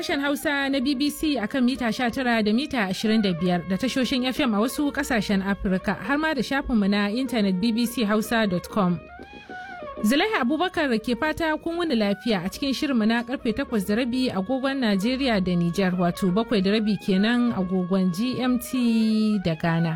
sashen Hausa na BBC akan mita 19 da mita 25 da tashoshin FM a wasu kasashen Afirka har ma da shafinmu na intanet bbchausa.com. Zulaiha Abubakar ke fata kun wuni lafiya a cikin shirinmu na karfe 8 da rabi agogon Najeriya da Nijar wato 7 da rabi kenan agogon GMT da Ghana.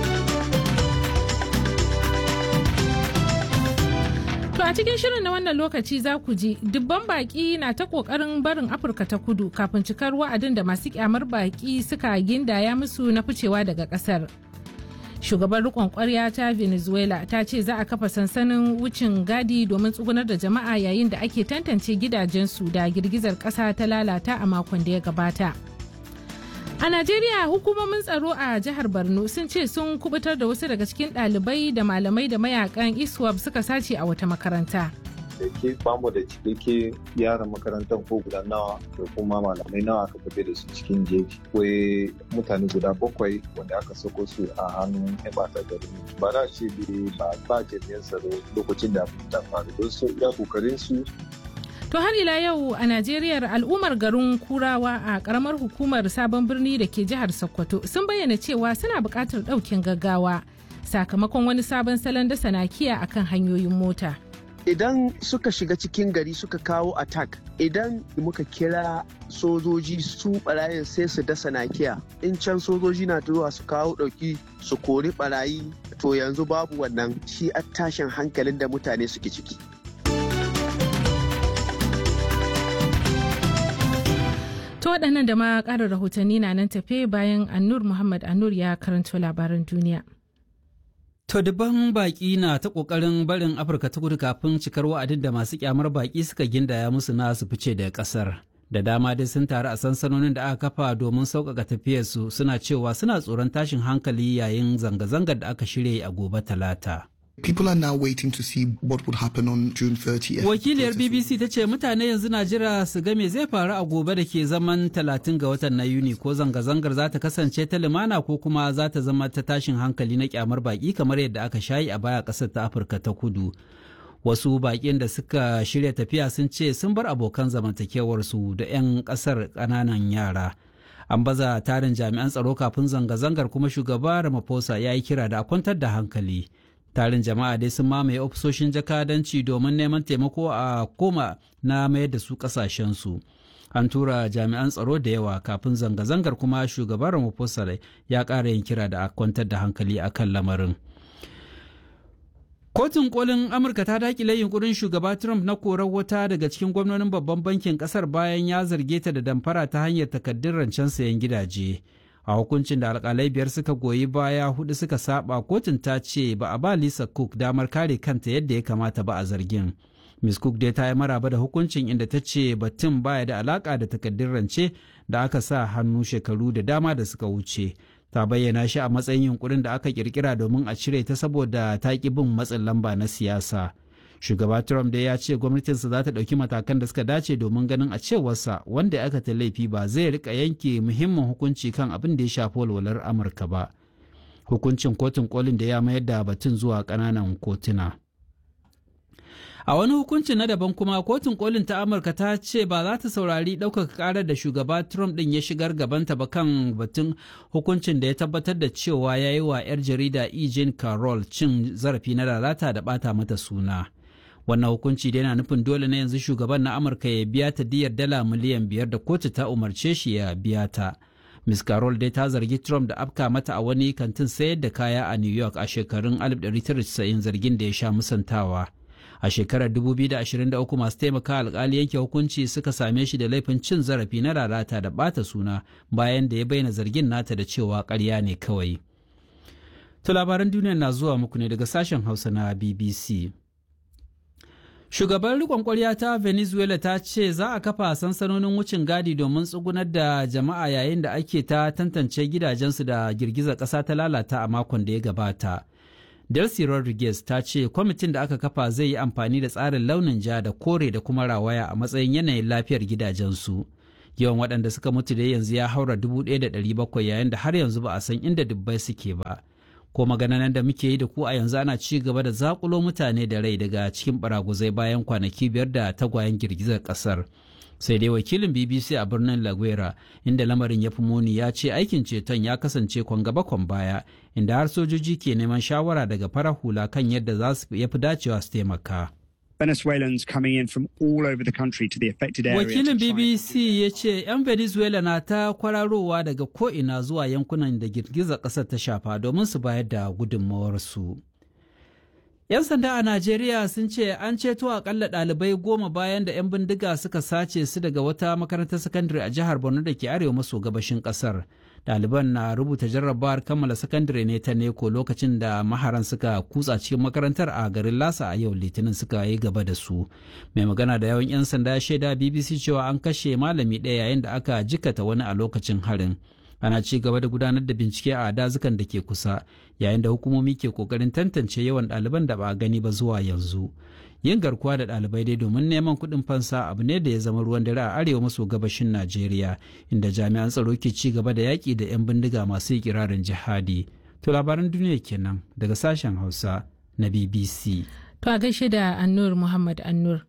To a cikin shirin na wannan lokaci za ku ji dubban baki na ta kokarin barin Afirka ta kudu kafin cikar wa'adin da masu kyamar baki suka gindaya musu na ficewa daga kasar. Shugaban rikon kwarya ta Venezuela ta ce za a kafa sansanin wucin gadi domin tsugunar da jama'a yayin da ake tantance gidajensu da girgizar kasa ta lalata a makon da ya gabata. A Najeriya hukumomin tsaro a jihar Borno sun ce sun kubutar da wasu daga cikin ɗalibai da malamai da mayakan ISWAP suka sace a wata makaranta. da ke bamu da cikakke yaran makarantar ko guda nawa da kuma malamai nawa aka tafi da su cikin jeji akwai mutane guda bakwai wanda aka sako su a hannun yan bata gari ba na ce ba ba jami'an tsaro lokacin da ta faru don su iya kokarin su To har ila yau a Najeriya al'ummar garin Kurawa a karamar hukumar sabon birni da ke jihar Sokoto sun bayyana cewa suna buƙatar ɗaukin gaggawa sakamakon wani sabon salon dasa nakiya akan hanyoyin mota. idan suka shiga cikin gari suka kawo attack idan muka kira sojoji su barayin sai su dasa nakiya in can sojoji na zuwa su kawo dauki su kori barayi to yanzu babu wannan shi a tashin hankalin da mutane suke ciki To waɗannan da ma ƙarin rahotanni na nan tafe bayan Annur Muhammad Annur ya karanto labaran duniya. To dubban baƙi na ta ƙoƙarin barin Afirka ta kudu kafin cikar wa'adin da masu kyamar baƙi suka gindaya musu na su fice daga ƙasar. Da dama dai sun taru a sansanonin da aka kafa domin sauƙaƙa tafiyarsu suna cewa suna tsoron tashin hankali yayin zanga-zangar da aka shirya a gobe talata. People are now waiting to see what would happen on June 30th. Wakiliyar BBC ta ce mutane yanzu na jira su ga me zai faru a gobe da ke zaman 30 ga watan na Yuni ko zanga-zangar za ta kasance ta limana ko kuma za ta zama ta tashin hankali na kyamar baki kamar yadda aka shayi a baya ƙasar ta Afirka ta kudu. Wasu baƙin da suka shirya tafiya sun ce sun bar abokan zamantakewarsu da 'yan ƙasar ƙananan yara. An baza tarin jami'an tsaro kafin zanga-zangar kuma shugaba Ramaphosa ya yi kira da a kwantar da hankali. tarin jama'a dai sun mamaye ofisoshin jakadanci domin neman taimako a koma na mayar da su kasashensu an tura jami'an tsaro da yawa kafin zanga-zangar kuma shugaban ramaphosa ya ƙara yin kira da a kwantar da hankali akan lamarin kotun kolin amurka ta dakile yunkurin shugaba trump na korar wata daga cikin gwamnonin babban bankin kasar bayan ya zarge ta da damfara ta hanyar takaddun rancen sayan gidaje a hukuncin da alkalai biyar suka goyi baya hudu suka saba kotun ta ce ba a ba lisa cook damar kare kanta yadda ya kamata ba a zargin miss cook dai ta yi maraba da hukuncin inda ta ce batun baya da alaka da takaddun rance da aka sa hannu shekaru da dama da suka wuce ta bayyana shi a matsayin yunkurin da aka kirkira domin a cire ta saboda ta ki bin matsin lamba na siyasa shugaba trump dai ya ce gwamnatinsa za ta ɗauki matakan da suka dace domin ganin a cewarsa wanda ya aikata laifi ba zai rika yanke muhimmin hukunci kan abin da ya shafi walwalar amurka ba hukuncin kotun kolin da ya mayar da batun zuwa ƙananan kotuna a wani hukunci na daban kuma kotun kolin ta amurka ta ce ba za ta saurari ɗaukaka ƙarar da shugaba trump ɗin ya shigar gabanta ba kan batun hukuncin da ya tabbatar da cewa ya yi wa 'yar jarida e. jean carroll cin zarafi na lalata da ɓata mata suna wannan hukunci da yana nufin dole na yanzu shugaban na amurka ya biya ta diyar dala miliyan biyar da kotu ta umarce shi ya biya ta miss carol dai ta zargi trump da afka mata a wani kantin sayar da kaya a new york a shekarun 1990 zargin da ya sha musantawa a shekarar 2023 masu taimaka alkali yanke hukunci suka same shi da laifin cin zarafi na lalata da bata suna bayan da ya bayyana zargin nata da cewa karya ne kawai to labaran duniya na zuwa muku ne daga sashen hausa na bbc Shugaban rikon kwarya ta Venezuela ta ce za a kafa sansanonin wucin gadi domin tsugunar da jama'a yayin da ake ta tantance gidajensu da girgizar ƙasa ta lalata a makon da ya gabata. Delcy Rodriguez ta ce kwamitin da aka kafa zai yi amfani da tsarin launin ja da kore da kuma rawaya a matsayin yanayin lafiyar gidajensu. Yawan waɗanda suka mutu da yanzu ya haura 1,700 yayin da har yanzu ba a san inda dubbai suke ba. ko maganan da muke yi da ku a yanzu ana ci gaba da zakulo mutane da rai daga cikin baraguzai bayan kwanaki biyar da tagwayen girgizar kasar sai dai wakilin bbc a birnin laguera inda lamarin ya fi muni ya ce aikin ceton ya kasance kwan gaba kwan baya inda har sojoji ke neman shawara daga farar hula kan yadda za su yafi dacewa su taimaka Venezuelans coming in from all over the country to the affected area. Wakilin BBC ya ce 'yan Venezuela na ta kwararowa daga ko'ina zuwa yankunan da girgizar ƙasar ta shafa domin su bayar da gudunmawarsu. 'Yan sanda a Najeriya sun ce an ceto akalla ɗalibai goma bayan da 'yan bindiga suka sace su daga wata makarantar sakandare a jihar Borno da ke arewa maso gabashin ƙasar. Ɗaliban na rubuta jarrabawar kammala sakandare ne ta neko lokacin da maharan suka kutsa cikin makarantar a garin Lasa a yau Litinin suka yi gaba da su. Mai magana da yawan 'yan sanda ya shaida BBC cewa an kashe malami ɗaya yayin da aka jikata wani a lokacin harin. ana ci gaba da gudanar da bincike a dazukan da ke kusa yayin da hukumomi ke kokarin tantance yawan ɗaliban da ba a gani ba zuwa yanzu yin garkuwa da ɗalibai dai domin neman kuɗin fansa abu ne da ya zama ruwan dare a arewa maso gabashin najeriya inda jami'an tsaro ke ci gaba da yaƙi da 'yan bindiga masu ikirarin jihadi to labaran duniya kenan daga sashen hausa na bbc To a gaishe da Annur Muhammad Annur.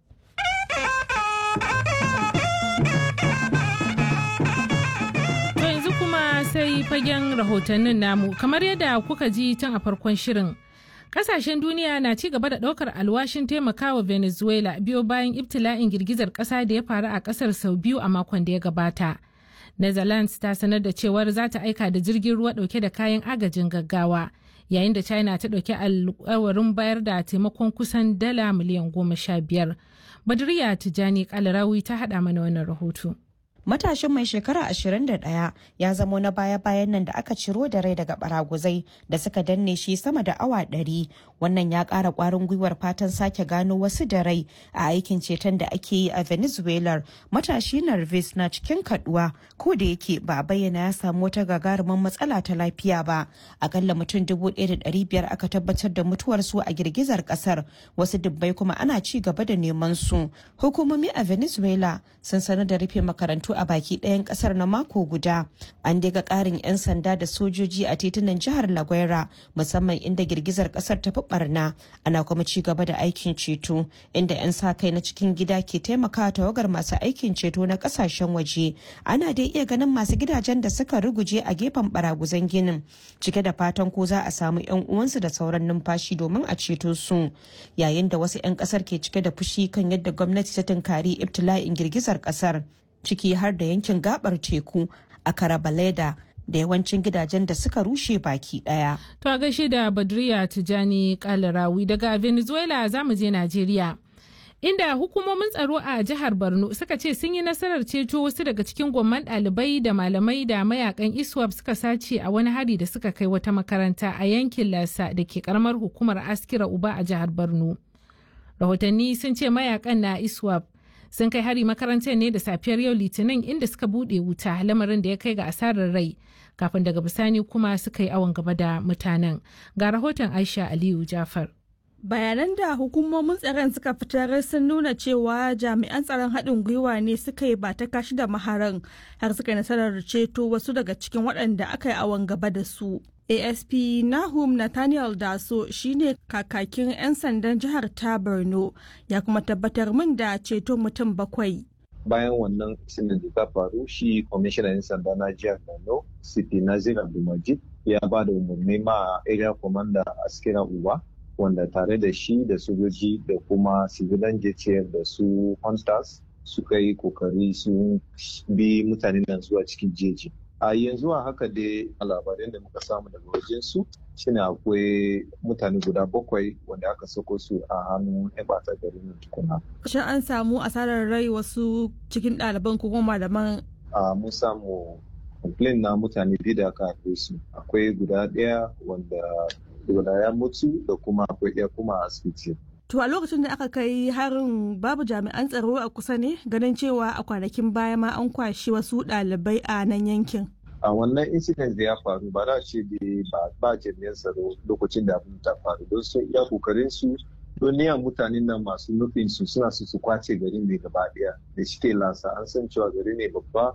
To yanzu kuma sai fagen rahotannin namu kamar yadda kuka ji tun a farkon shirin. Kasashen duniya na ci gaba da ɗaukar alwashin taimakawa Venezuela biyo bayan ibtila'in girgizar ƙasa da ya faru a ƙasar sau biyu a makon da ya gabata. Netherlands ta sanar da cewar za ta aika da jirgin ruwa ɗauke da kayan agajin gaggawa. yayin da china ta ɗauki alkawarin bayar da taimakon kusan dala miliyan goma sha biyar badriya tijani kalarawi ta haɗa mana wannan rahoto matashin mai shekara 21 ya zamo na baya-bayan nan da aka ciro da rai daga baraguzai da suka danne shi sama da awa 100 wannan ya ƙara ƙwarin gwiwar fatan sake gano wasu da rai a aikin ceton da ake yi a venezuela matashi narvis na cikin kaduwa ko da yake ba a bayyana ya samu wata gagarumin matsala ta lafiya ba akalla mutum 1,500 aka tabbatar da mutuwarsu a girgizar kasar wasu dubbai kuma ana ci gaba da neman su hukumomi a venezuela sun sanar da rufe makarantu a baki ɗayan ƙasar na mako guda an daga ƙarin 'yan sanda da sojoji a titunan jihar laguera musamman inda girgizar ƙasar ta fi barna ana kuma ci gaba da aikin ceto inda 'yan sa kai na cikin gida ke taimakawa tawagar masu aikin ceto na ƙasashen waje ana dai iya ganin masu gidajen da suka ruguje a gefen baraguzan ginin cike da fatan ko za a samu 'yan uwansu da sauran numfashi domin a ceto su yayin da wasu 'yan ƙasar ke cike da fushi kan yadda gwamnati ta tunkari ibtila'in girgizar ƙasar ciki har da yankin gabar teku a karabaleda da yawancin gidajen da suka rushe baki daya. To a gaishe da Badriya Tijani Kalarawi daga Venezuela za mu je Najeriya. Inda hukumomin tsaro a jihar Borno suka ce sun yi nasarar ceto wasu daga cikin gwamman ɗalibai da malamai da mayakan ISWAP suka sace a wani hari da suka kai wata makaranta a yankin Lasa da ke karamar hukumar Askira Uba a jihar Borno. Rahotanni sun ce mayakan na ISWAP sun kai hari makarantar ne da safiyar yau litinin inda suka bude wuta lamarin da ya kai ga asarar rai kafin daga bisani kuma suka yi awon gaba da mutanen ga rahoton aisha aliyu jafar bayanan da hukumomin tsaron suka fitar sun nuna cewa jami'an tsaron haɗin gwiwa ne suka yi ba ta kashi da maharan har suka nasarar ceto wasu daga cikin waɗanda aka yi awon gaba da su asp nahum nathaniel daso shine kakakin 'yan sandan jihar ta borno ya kuma tabbatar min da ceto mutum bakwai bayan wannan sinin da ta faru shi kwamishinan 'yan sanda na jihar borno city nazir abdulmajid ya ba da umarni ma area commander askira uba wanda tare da shi da sojoji da kuma civilian jtf da su hunters suka yi kokari sun bi mutanen nan zuwa cikin jeji a yanzu a haka dai labaran da muka samu daga wajen su shine akwai mutane guda bakwai wanda aka sako su a hannun yan bata garin tukuna. Shin an samu asarar rai wasu cikin ɗaliban ko kuma malaman? A mun samu complain na mutane biyu da aka haife su akwai guda ɗaya wanda guda ya mutu da kuma akwai ɗaya kuma a asibiti. To a lokacin da aka kai harin babu jami'an tsaro a kusa ne ganin cewa a kwanakin baya ma an kwashi wasu ɗalibai a nan yankin. A wannan incident da ya faru ba za ce da ba jami'an tsaro lokacin da abin ta faru don sun iya kokarin su don niyan mutanen nan masu nufin su suna su su kwace garin ne gaba ɗaya da shi lasa an san cewa gari ne babba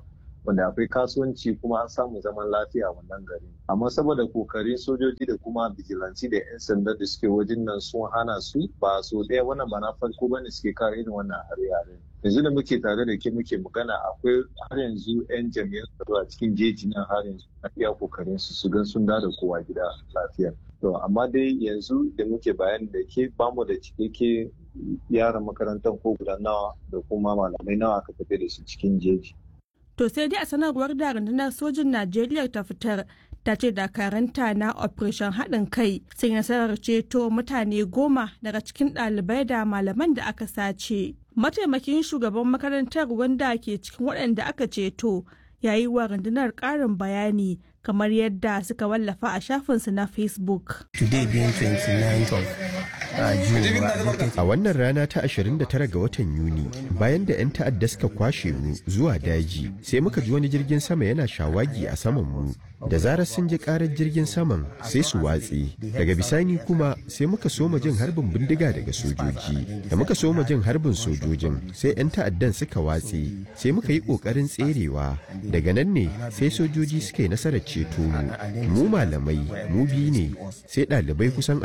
wanda akwai kasuwanci kuma an samu zaman lafiya wannan gari amma saboda kokarin sojoji da kuma bijilanci da 'yan sanda da suke wajen nan sun hana su ba so ɗaya wannan ba na farko bane suke kawo irin wannan hare-hare yanzu da muke tare da ke muke magana akwai har yanzu 'yan jami'an tsaro a cikin jeji nan har yanzu na iya kokarin su su gan sun da kowa gida lafiya to amma dai yanzu da muke bayani da ke bamu da cikakke yaran makarantar ko guda nawa da kuma malamai nawa aka tafi da su cikin jeji To sai dai a sanarwar da rundunar sojin Najeriya ta fitar ta ce dakaranta na operation haɗin kai sun nasarar ceto mutane goma daga cikin ɗalibai da malaman da aka sace. Mataimakin shugaban makarantar wanda ke cikin waɗanda aka ceto ya yi wa rundunar ƙarin bayani kamar yadda suka wallafa a shafinsu na Facebook. Today being 29th of A wannan rana ta 29 ga watan Yuni, bayan da 'yan ta'adda suka kwashe mu zuwa daji, sai muka ji wani jirgin sama yana shawagi a saman mu. Da zarar sun ji karar jirgin saman sai su watse. Daga bisani kuma sai muka soma jin harbin bindiga daga sojoji. Da muka soma jin harbin sojojin sai 'yan ta'addan suka watse. Sai muka yi ƙoƙarin tserewa. Daga nan ne sai sojoji suka yi nasarar ceto mu. Mu malamai, mu biyu ne, sai ɗalibai kusan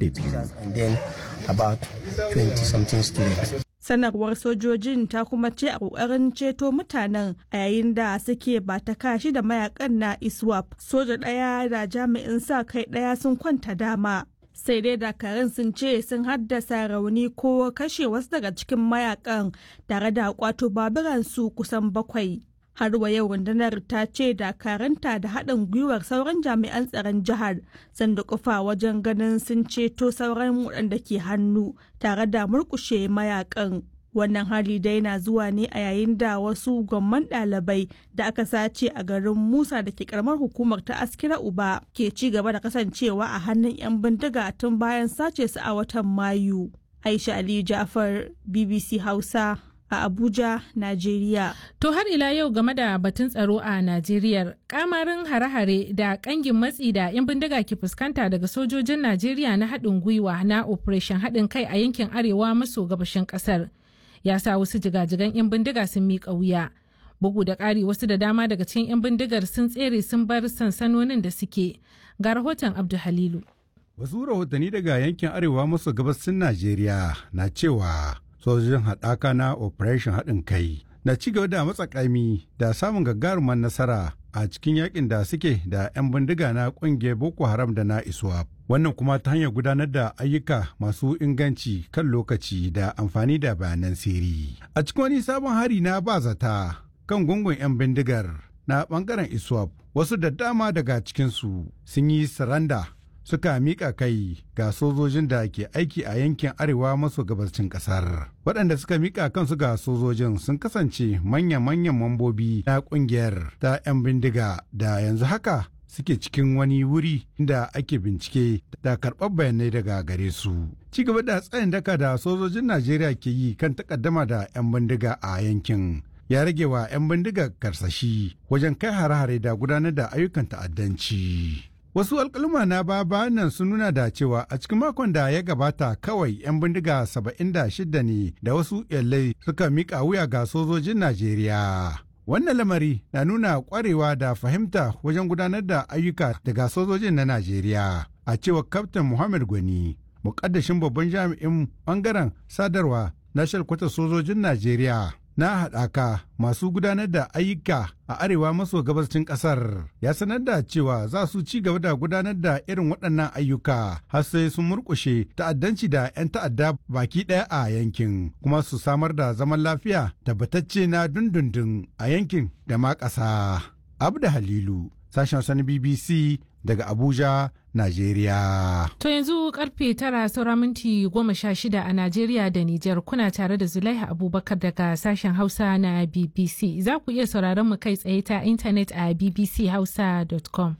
22. about 20 something students. sanarwar sojojin ta kuma ce a kokarin ceto mutanen a yayin da suke ba ta kashi da mayakan na iswap soja ɗaya da jami'in sa kai ɗaya sun kwanta dama sai dai dakarun sun ce sun haddasa rauni ko kashe wasu daga cikin mayakan tare da kwato baburansu kusan bakwai har wa yau rundunar ta ce dakaranta da haɗin gwiwar sauran jami'an tsaron jihar sun kufa wajen ganin sun ceto sauran waɗanda ke hannu tare da murkushe mayakan wannan hali dai na zuwa ne a yayin da wasu gwamman ɗalibai da aka sace a garin musa da ke karamar hukumar ta askira uba ke ci gaba da kasancewa a hannun 'yan bindiga tun bayan sace su a watan mayu aisha aliyu jafar bbc hausa a Abuja, Najeriya. To har ila yau game da batun tsaro a Najeriya, kamarin hare-hare da kangin matsi da 'yan bindiga ke fuskanta daga sojojin Najeriya na haɗin gwiwa na Operation haɗin kai a yankin arewa maso gabashin ƙasar. Ya sa wasu jigajigan 'yan bindiga sun miƙa wuya. Bugu da ƙari wasu da dama daga cikin 'yan bindigar sun tsere sun bar sansanonin da suke. Ga rahoton Abdu Halilu. Wasu rahotanni daga yankin arewa maso gabasin Najeriya na cewa sojojin haɗaka na operation haɗin kai na ci gaba da matsakami da samun gagarumar nasara a cikin yakin da suke da 'yan bindiga na ƙungiyar boko haram da na iswap wannan kuma ta hanyar gudanar da ayyuka masu inganci kan lokaci da amfani da bayanan sirri a cikin wani sabon hari na ba zata kan gungun 'yan bindigar na bangaren iswap wasu da dama daga cikinsu sun yi saranda suka miƙa kai ga sojojin da ke aiki a yankin arewa maso gabashin ƙasar. Waɗanda suka miƙa kansu ga sojojin sun kasance manya-manyan mambobi na ƙungiyar ta 'yan bindiga da yanzu haka suke cikin wani wuri da ake bincike da karɓar bayanai daga gare su. Ci gaba da tsayin daka da sojojin Najeriya ke yi kan takaddama da 'yan bindiga a yankin. ya rage wa 'yan bindiga karsashi wajen kai hare-hare da gudanar da ayyukan ta'addanci. Wasu alkaluma na baba nan sun nuna da cewa a cikin makon da ya gabata kawai 'yan bindiga 76 ne da wasu yallai suka mika wuya ga sojojin Najeriya. Wannan lamari na nuna kwarewa da fahimta wajen gudanar da ayyuka daga sojojin na Najeriya. A cewar Kaftin Muhammad Gwani, mukaddashin babban jami'in bangaren sadarwa na shalkwatar sojojin Najeriya. na haɗaka masu gudanar da ayyuka a arewa maso gabashin ƙasar ya sanar da cewa za su ci gaba da gudanar da irin waɗannan ayyuka har sai sun murƙushe ta'addanci da 'yan ta'adda baki ɗaya a yankin kuma su samar da zaman lafiya tabbatacce na dundundun a yankin da ma ƙasa. Abda Halilu, sashen sani BBC daga Abuja, Najeriya. To yanzu karfe tara saura minti goma sha shida a Najeriya da Nijar kuna tare da Zulaiha Abubakar daga sashen Hausa na BBC. Za ku iya sauraron mu kai tsaye ta intanet a bbchausa.com.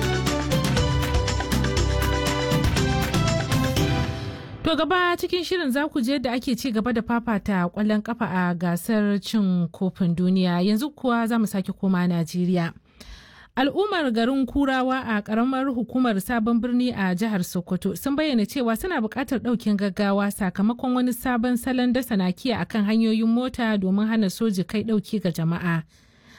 To gaba cikin shirin za ku je da ake ci gaba da fafata kwallon kafa a gasar cin kofin duniya yanzu kuwa za mu sake koma Najeriya. al'ummar garin kurawa a karamar hukumar sabon birni a jihar sokoto sun bayyana cewa suna buƙatar ɗaukin gaggawa sakamakon wani sabon salon dasa nakiya akan hanyoyin mota domin hana soji kai ɗauki ga jama'a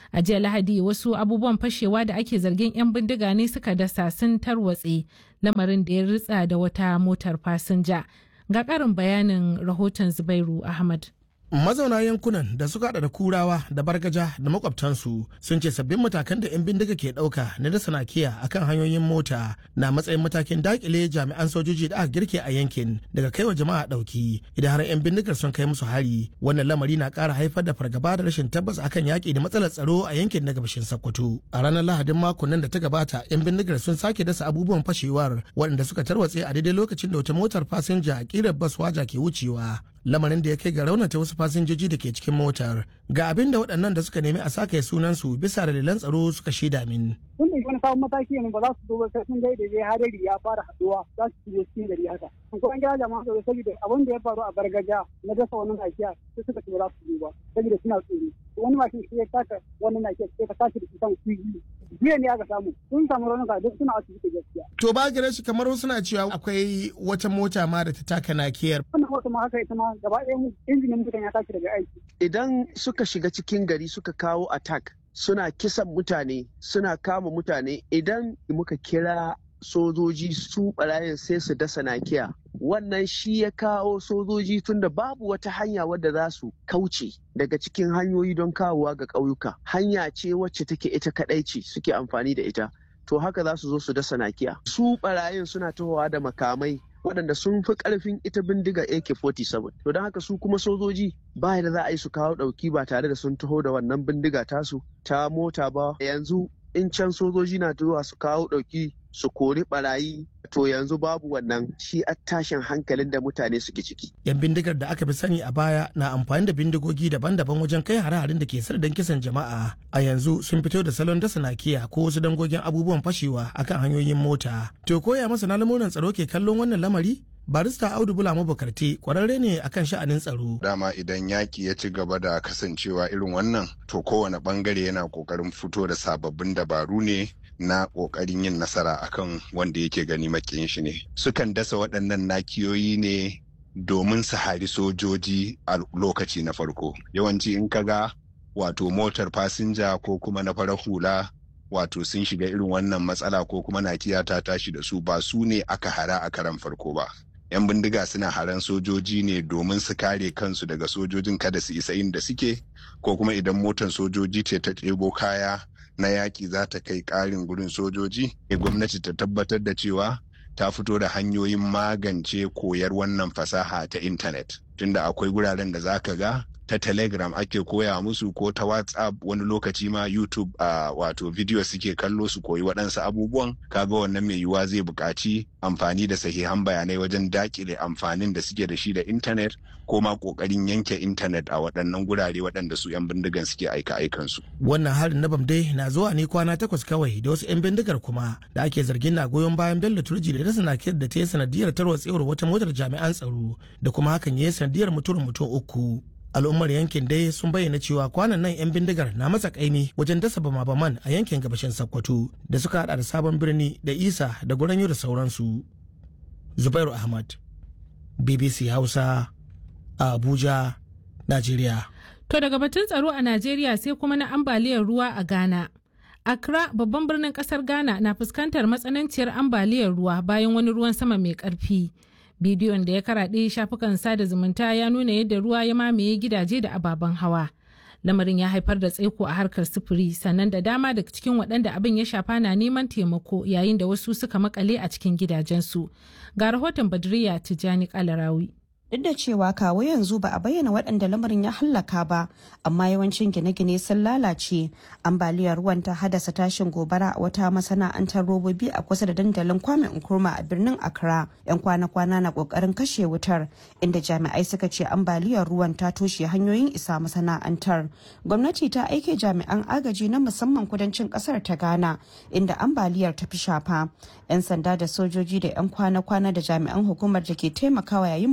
a jiya lahadi wasu abubuwan fashewa da ake zargin 'yan bindiga ne suka dasa sun tarwatse lamarin da ya ritsa da wata motar fasinja ga karin bayanin rahoton zubairu ahmad mazauna yankunan da suka hada da kurawa da bargaja da makwabtansu sun ce sabbin matakan da 'yan bindiga ke dauka na dasa nakiya akan hanyoyin mota na matsayin matakin dakile jami'an sojoji da aka girke a yankin daga kaiwa jama'a dauki idan har 'yan bindigar sun kai musu hari wannan lamari na kara haifar da fargaba da rashin tabbas akan yaki da matsalar tsaro a yankin na gabashin sokoto a ranar lahadin makon nan da ta gabata 'yan bindigar sun sake dasa abubuwan fashewar waɗanda suka tarwatse a daidai lokacin da wata motar fasinja a kirar bas waja ke wucewa lamarin da ya kai ga raunata wasu fasinjoji da ke cikin motar ga abin da waɗannan da suka nemi a sake sunansu bisa dalilan tsaro suka shaida min. Tun da wani sabon mataki ne ba za su duba sai sun gaida dai hadari ya fara haduwa za su shiga cikin gari haka. Ko an gyara jama'a tsaro saboda abin da ya faru a bargaja na dasa wani nakiya sai suka ce ba za su duba saboda suna tsoro. Wani mashin sai ya taka wani nakiya sai ka tashi da shi kan kuji. Jiya ne aka samu sun samu raunuka duk suna asibiti gaskiya. To ba gare shi kamar suna cewa akwai wata mota ma da ta taka nakiyar. Wannan mota ma haka ita ma gaba ɗaya injinin mutan ya tashi daga aiki. Idan suka shiga cikin gari suka kawo attack suna kisan mutane suna kama mutane idan muka kira sojoji su barayin sai su dasa nakiya wannan shi ya kawo sojoji tunda babu wata hanya wadda za su kauce daga cikin hanyoyi don kawowa ga ƙauyuka hanya ce wacce take ita kaɗai ce suke amfani da ita to haka za su zo su dasa nakiya su barayin suna tahowa da makamai waɗanda sun fi ƙarfin ita bindiga AK-47. To don haka su kuma sojoji ba da za a yi su kawo ɗauki ba tare da sun taho da wannan bindiga tasu ta mota ba. Yanzu in can sojoji na zuwa su kawo ɗauki su kori barayi to yanzu babu wannan shi a tashin hankalin da mutane suke ciki. Yan bindigar da aka fi sani a baya na amfani da bindigogi daban-daban wajen kai hare-haren da ke sardan kisan jama'a a yanzu sun fito da salon dasa nakiya ko wasu dangogin abubuwan fashewa akan hanyoyin mota. To koya masana lamuran tsaro ke kallon wannan lamari? barista audu bula mabukarti kwararre ne akan sha'anin tsaro dama idan yaki ya ci gaba da kasancewa irin wannan to kowane bangare yana kokarin fito da sababbin dabaru ne na kokarin yin nasara akan wanda yake gani makiyin shi ne sukan dasa waɗannan nakiyoyi ne domin su hari sojoji a lokaci na farko yawanci in kaga wato motar fasinja ko kuma na farar hula wato sun shiga irin wannan matsala ko kuma nakiya ta tashi da su ba su ne aka hara a karan farko ba 'yan bindiga suna haran sojoji ne domin su kare kansu daga sojojin kada su isa inda suke ko kuma idan motar sojoji ce ta ɗebo kaya na yaƙi za ta kai ƙarin gurin sojoji gwamnati ta tabbatar da cewa ta fito da hanyoyin magance koyar wannan fasaha ta intanet tunda akwai guraren da za ka ga ta telegram ake koya musu ko ta whatsapp wani lokaci ma youtube uh, wato video suke kallo su koyi waɗansu abubuwan kaga wannan mai yiwuwa zai buƙaci amfani da sahihan bayanai wajen dakile amfanin da suke da shi da intanet ko ma ƙoƙarin yanke intanet a waɗannan gurare waɗanda su 'yan bindigan suke aika aikansu. wannan harin na bamdai na zuwa ne kwana takwas kawai da wasu 'yan bindigar kuma da ake zargin na goyon bayan bello turji da rasa nakiyar da ta yi sanadiyar tarwatsewar wata motar jami'an tsaro da kuma hakan ya yi sanadiyar mutuwar mutum uku al'ummar yankin dai sun bayyana cewa kwanan nan 'yan bindigar na matsa kaimi wajen dasa bama-baman a yankin gabashin sokoto da suka hada da sabon birni da isa da guranyo da sauransu zubairu ahmad bbc hausa a abuja najeriya to daga batun tsaro a najeriya sai kuma na ambaliyar ruwa a ghana accra babban birnin kasar ghana na fuskantar matsananciyar ambaliyar ruwa bayan wani ruwan sama mai karfi bidiyon da ya karaɗe shafukan sada zumunta ya nuna yadda ruwa ya mamaye gidaje da ababen hawa lamarin ya haifar da tsaiko a harkar sufuri sannan da dama daga cikin waɗanda abin ya shafa na neman taimako yayin da wasu suka makale a cikin gidajensu ga rahoton badriya tijjani kalarawi duk da cewa kawo yanzu ba a bayyana waɗanda lamarin ya hallaka ba amma yawancin gine-gine sun lalace ambaliyar ruwan ta haddasa tashin gobara a wata masana'antar robobi a kusa da dandalin kwame nkrumah a birnin accra yan kwana-kwana na kokarin kashe wutar inda jami'ai suka ce ambaliyar ruwan ta toshe hanyoyin isa masana'antar gwamnati ta aike jami'an agaji na musamman kudancin kasar ta ghana inda ambaliyar ta fi shafa yan sanda da sojoji da yan kwana-kwana da jami'an hukumar da ke taimakawa yayin bala'i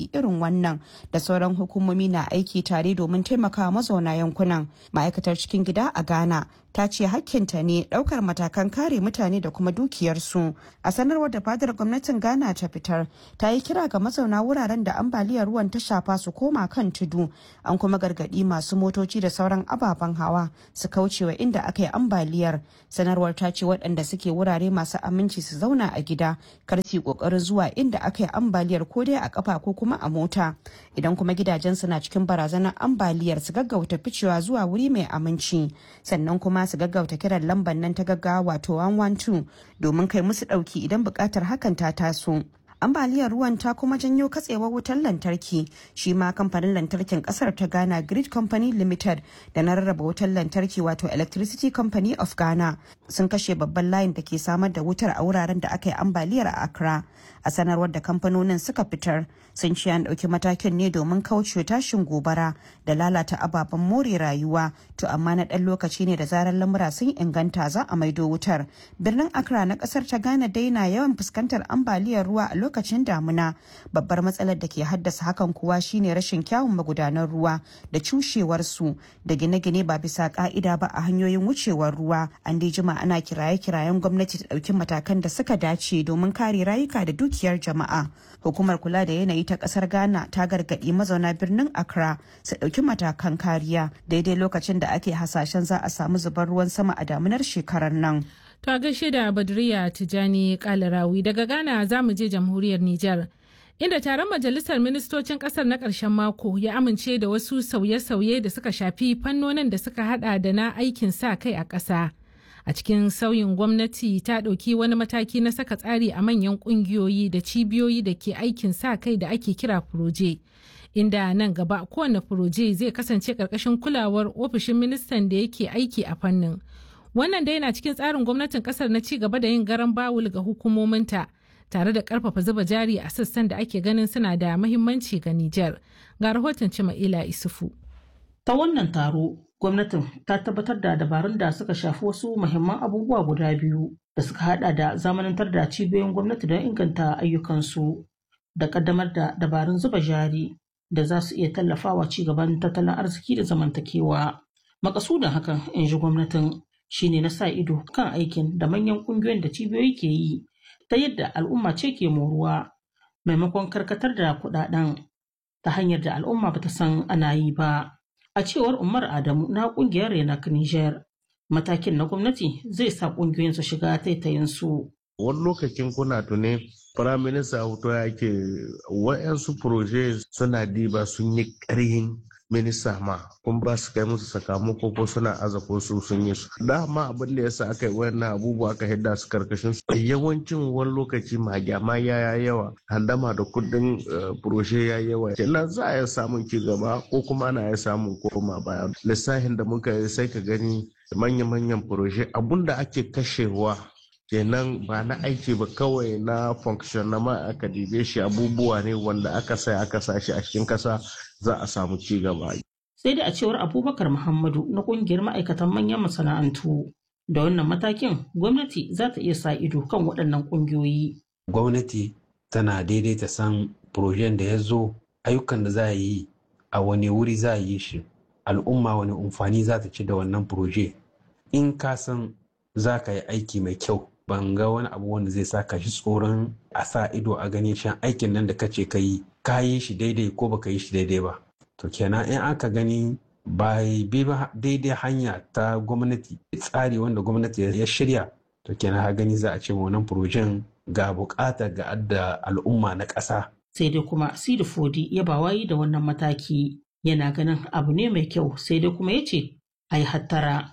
bala'i irin wannan da sauran hukumomi na aiki tare domin taimaka mazauna yankunan ma'aikatar cikin gida a ghana ta ce hakkinta ne daukar matakan kare mutane da kuma dukiyarsu a sanarwar da fadar gwamnatin ghana ta fitar ta yi kira ga mazauna wuraren da ambaliyar ruwan ta shafa su koma kan tudu an kuma gargadi masu motoci da sauran ababen hawa su kaucewa inda aka yi ambaliyar sanarwar ta ce waɗanda suke wurare masu aminci su zauna a gida kar su kokarin zuwa inda aka yi ambaliyar ko dai a kafa ko kuma a mota idan kuma gidajensu na cikin barazanar ambaliyar su gaggauta ficewa zuwa wuri mai aminci sannan kuma su gaggauta kiran lambar nan ta gaggawa wato 112 domin kai musu ɗauki idan buƙatar hakan ta taso ambaliyar ruwan ta kuma janyo katsewar wutar lantarki shi ma kamfanin lantarkin kasar ta ghana grid company limited da na rarraba wutar lantarki wato electricity company of ghana sun kashe babban layin da ke samar da wutar a wuraren da aka yi ambaliyar a accra a sanarwar da kamfanonin suka fitar sun ce an ɗauki matakin ne domin kauce tashin gobara da lalata ababen more rayuwa to amma na ɗan lokaci ne da zarar lamura sun inganta za a maido wutar birnin accra na ƙasar ta ghana dai na yawan fuskantar ambaliyar ruwa a lokacin damuna babbar matsalar da ke haddasa hakan kuwa shine rashin kyawun magudanan ruwa da cushewarsu da gine-gine ba bisa ka'ida ba a hanyoyin wucewar ruwa an dai jima ana kiraye-kirayen gwamnati ta ɗauki matakan da suka dace domin kare rayuka da dukiyar jama'a hukumar kula da yanayi ta kasar ghana ta gargaɗi mazauna birnin accra su ɗauki matakan kariya daidai lokacin da ake hasashen za a samu zubar ruwan sama a damunar shekarar nan To a gaishe da Badriya Tijani Kalarawi daga Ghana za mu je jamhuriyar Nijar. Inda taron majalisar ministocin kasar na ƙarshen mako ya amince da wasu sauye-sauye da suka shafi fannonin da suka hada da na aikin sa kai a ƙasa. A cikin sauyin gwamnati ta ɗauki wani mataki na saka tsari a manyan ƙungiyoyi da cibiyoyi da ke aikin sa kai da ake kira furoje. Inda nan gaba kowane furoje zai kasance ƙarƙashin kulawar ofishin ministan da yake aiki a fannin. wannan dai yana cikin tsarin gwamnatin kasar na ci gaba da yin garan bawul ga hukumominta tare da karfafa zuba jari a sassan da ake ganin suna da mahimmanci ga Nijar. Ga rahoton Cima'ila Isufu. Ta wannan taro, gwamnatin ta tabbatar da dabarun da suka shafi wasu muhimman abubuwa guda biyu da suka hada da zamanantar da cibiyoyin gwamnati don inganta ayyukansu da kaddamar da dabarun zuba jari da za su iya tallafawa ci gaban tattalin arziki da zamantakewa. Makasudin hakan, in ji gwamnatin, shine na sa ido kan aikin da manyan kungiyoyin da cibiyoyi ke yi ta yadda al'umma ce ke moruwa maimakon karkatar da kudaden ta hanyar da al'umma bata san ana yi ba a cewar umar adamu na kungiyar renak niger matakin na gwamnati zai sa kungiyoyin su shiga taitayin su wani lokacin kuna tuni firaminista hoto ya ke wa'yansu proje suna diba sun yi ƙarhin minista ma kun ba su kai musu sakamako ko suna aza ko su sun yi su dama abin da yasa aka yi wannan abubuwa aka hidda su karkashin su yawancin wani lokaci magyama ya yawa handama da kudin furoshe ya yawa kenan za a yi samun ci gaba ko kuma ana iya samun koma baya lissafin da muka yi sai ka gani manya-manyan furoshe abun da ake kashewa kenan ba na aiki ba kawai na function na ma aka dibe shi abubuwa ne wanda aka sai aka sa shi a cikin kasa za a samu ci gaba. Sai da a cewar Abubakar Muhammadu na kungiyar ma'aikatan manyan masana'antu da wannan matakin gwamnati za ta iya sa ido kan waɗannan ƙungiyoyi. Gwamnati tana daidaita san projen da ya zo ayyukan da za a yi a wani wuri za a yi shi al'umma wani amfani za ta ci da wannan proje in ka san za ka yi aiki mai kyau ban ga wani abu wanda zai sa ka shi tsoron a sa ido a ganin shan aikin nan da ka ce ka yi ka yi shi daidai ko baka yi shi daidai ba to kenan in aka gani ba bi ba daidai hanya ta gwamnati tsari wanda gwamnati ya shirya to kenan ha gani za a ce wannan furojen ga bukata ga adda al'umma na ƙasa. sai dai kuma sidi fodi ya ba wayi da wannan mataki yana ganin abu ne mai kyau sai dai kuma ya ce a yi hattara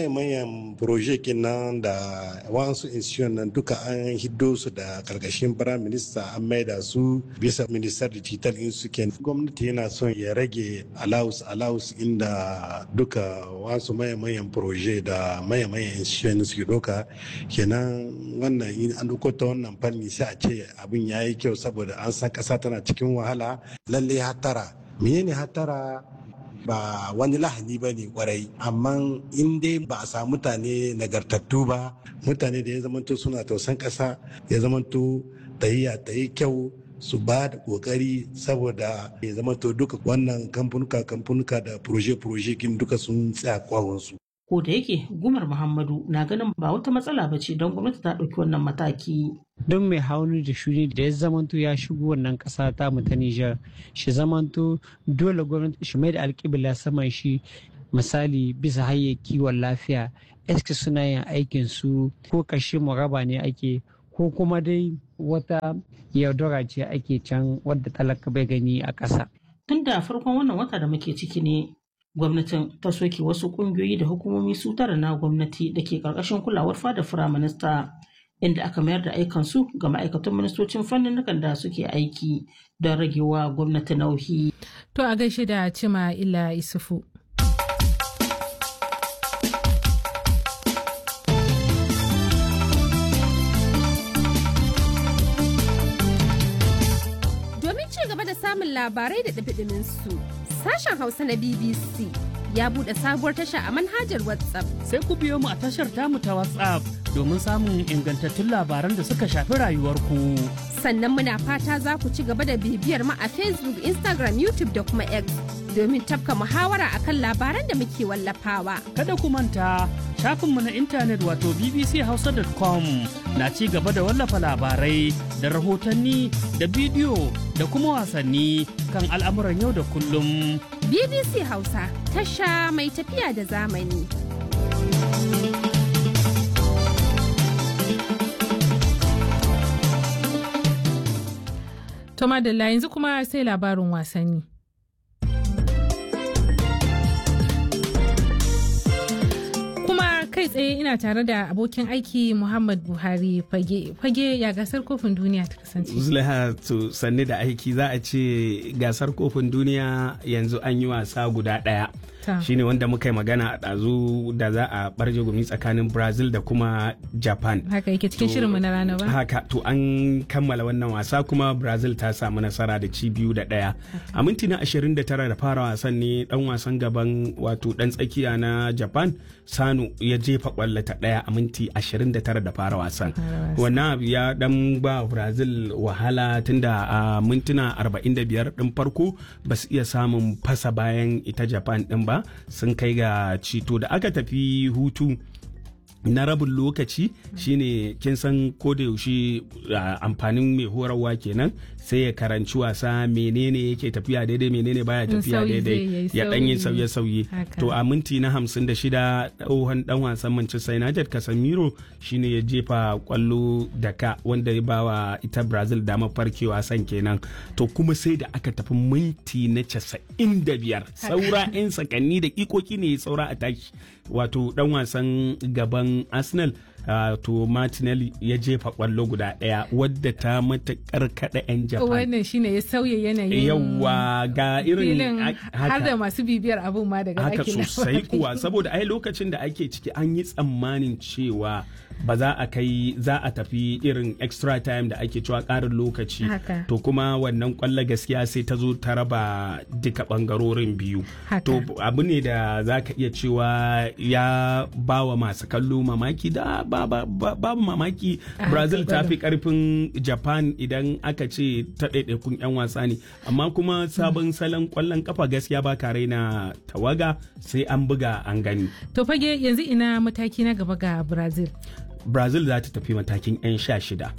mayan proje nan da wasu institution nan duka an hiddo su da karkashin prime minister an maida su bisa minister digital in su gwamnati yana son ya rage allowance allowance inda duka wasu mayan proje da mayan institution suke doka kenan wannan in an duko ta wannan fanni sai a ce abin ya yi kyau saboda an san kasa tana cikin wahala lalle hatara menene hatara ba wani lahani ba ne kwarai amma in dai ba a samu mutane nagartattu ba mutane da ya zamanto suna tausan ƙasa ya zamanto tahiya ta yi kyau su ba da kokari saboda ya zama to duka wannan kamfanuka kamfanuka da proje-proje kin duka sun tsaya kwawonsu. ko da yake gumar muhammadu na ganin ba wata matsala ba ce don gwamnati ta ɗauki wannan mataki don mai hauni da shuni da ya zamanto ya shigo wannan ƙasa ta mu ta Nijar shi zamanto dole gwamnati shi mai da alƙibla saman shi misali bisa hanyar kiwon lafiya eske suna yin aikin su ko kashe raba ne ake ko kuma dai wata yaudara ce ake can wadda talaka bai gani a ƙasa. tun da farkon wannan wata da muke ciki ne gwamnatin ta soke wasu kungiyoyi da hukumomi su tara na gwamnati da ke karkashin kulawar fada firaminista inda aka mayar da aikansu ga ma'aikatan ministocin fannin da suke aiki don ragewa gwamnati nauyi. To a gaishe da cima ila isufu. Domin ci gaba da samun labarai da ɗabiɗimin su. sashen Hausa na BBC ya buɗe sabuwar tasha a manhajar WhatsApp. Sai ku biyo mu a tashar tamu ta WhatsApp domin samun ingantattun labaran da suka shafi rayuwarku. Sannan muna fata za ku ci gaba da bibiyar mu a Facebook, Instagram, YouTube da kuma X domin tafka muhawara akan labaran da muke wallafawa. Kada ku manta shafinmu na intanet wato bbchausa.com na ci gaba da wallafa labarai da rahotanni da bidiyo da kuma wasanni kan al'amuran yau da kullum. BBC Hausa tasha mai tafiya da zamani. Toma da yanzu kuma sai labarin wasanni. kai tsaye ina tare da abokin aiki Muhammad Buhari fage fage ya gasar kofin duniya ta kasance. Zulaiha to sanni da aiki za a ce gasar kofin duniya yanzu an yi wasa guda ɗaya. shine wanda muka yi magana a ɗazu da za a barje gumi tsakanin brazil da kuma japan haka yake cikin shirinmu na rana ba haka to an kammala wannan wasa kuma brazil ta samu nasara da ci biyu da ɗaya a minti na 29 da fara wasan ne dan wasan gaban wato dan tsakiya na japan sanu ya jefa kwallo ta ɗaya a minti 29 da fara wasan wannan abu ya dan ba brazil wahala tunda a mintuna 45 din farko ba su iya samun fasa bayan ita japan din ba sun kai ga cito da aka tafi hutu na rabin lokaci shine kin san ko da yaushe amfanin mai horarwa kenan sai ya karanci wasa menene yake tafiya daidai menene baya tafiya daidai ya dan yi sauye-sauye to a minti na hamsin da shida tsohon dan wasan Manchester United Casemiro shine ya jefa kwallo da ka wanda ya bawa ita Brazil dama farke wasan kenan to kuma sai da aka tafi minti na casa'in da biyar saura 'yan sakanni da ikoki ne saura a tashi wato dan wasan gaban Arsenal Uh, to Martinelli ya jefa kwallo guda ɗaya wadda ta matakar kada 'yan Japan. Wannan shine ya sauya yanayin yawa ga irin har da masu bibiyar abun ma daga haka sosai kuwa saboda ai lokacin da ake ciki an yi tsammanin cewa ba za a kai za a tafi irin extra time da ake cewa ƙarin lokaci to kuma wannan kwallo gaskiya sai ta zo ta raba duka bangarorin biyu to abu ne da za ka iya cewa ya ba wa masu kallo mamaki da babu mamaki brazil ta fi karfin japan idan aka ce ta ɗaiɗaikun 'yan wasa ne amma kuma sabon salon kwallon kafa gaskiya ba ka raina tawaga sai an buga an gani to fage yanzu ina mataki na gaba ga brazil brazil za ta tafi matakin 'yan sha shida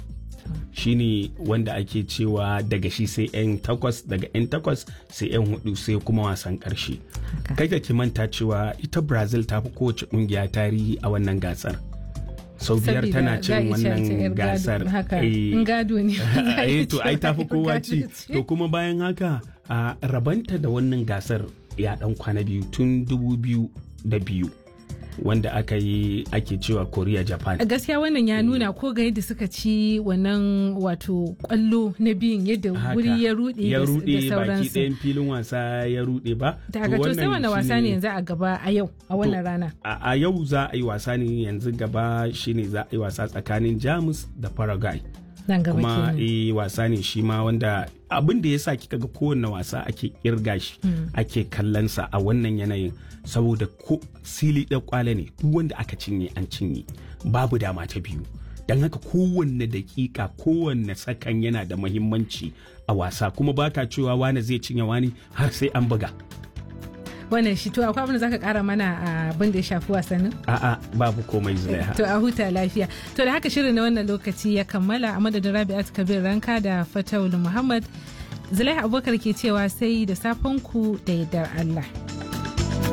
shine wanda ake cewa daga shi sai 'yan takwas daga 'yan takwas sai 'yan hudu sai kuma wasan karshe kai ka ki manta cewa ita brazil ta fi kowace kungiya tarihi a wannan gasar sau biyar tana cin wannan gasar gado ne to ai ta fi kowa ci to kuma bayan haka a rabanta da wannan gasar ya dan kwana biyu tun dubu biyu da biyu wanda aka yi ake cewa korea japan gaskiya wannan ya nuna ko ga yadda suka ci wannan wato kwallo na biyun yadda wuri ya rude ya rude baki ɗayan filin wasa ya rude ba daga to sai wannan wasa ne yanzu a gaba a yau a wannan rana a yau za a yi wasa ne yanzu gaba shine za a yi wasa tsakanin jamus da paraguay kuma e wasa ne shi ma wanda abin da ya sa kika ga kowanne wasa ake kirga shi ake kallonsa a wannan yanayin saboda ko sili ɗan kwale ne duk wanda aka cinye an cinye babu dama ta biyu don haka kowanne dakika kowanne sakan yana da mahimmanci a wasa kuma baka cewa wani zai cinye wani har sai an buga wannan shi to akwai abin da zaka kara mana abin da ya shafi wasannin a'a babu komai zulaiha to a huta lafiya to da haka shirin na wannan lokaci ya kammala a madadin rabi'at kabir ranka da fatawul muhammad zulaiha abubakar ke cewa sai da safen ku da yardar allah